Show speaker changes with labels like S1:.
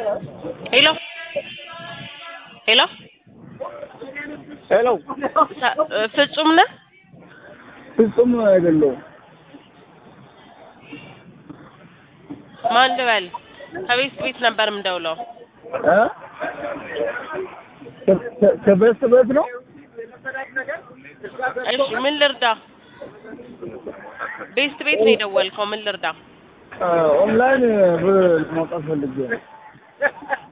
S1: ሄሎ ሄሎ
S2: ሄሎ
S1: ሳ- እ፣ ፍጹም ነህ?
S2: ፍጹም አይደለሁም።
S1: ማን ልበል? ከቤት ቤት ነበር የምደውለው።
S2: እ? ከ- ከ- ከበስት ቤት ነው።
S1: እሺ ምን ልርዳ? ቤስት ቤት ነው የደወልከው። ምን ልርዳ?
S2: እ፣ ኦንላይን ብር ለማውጣት ፈልጌ ነው።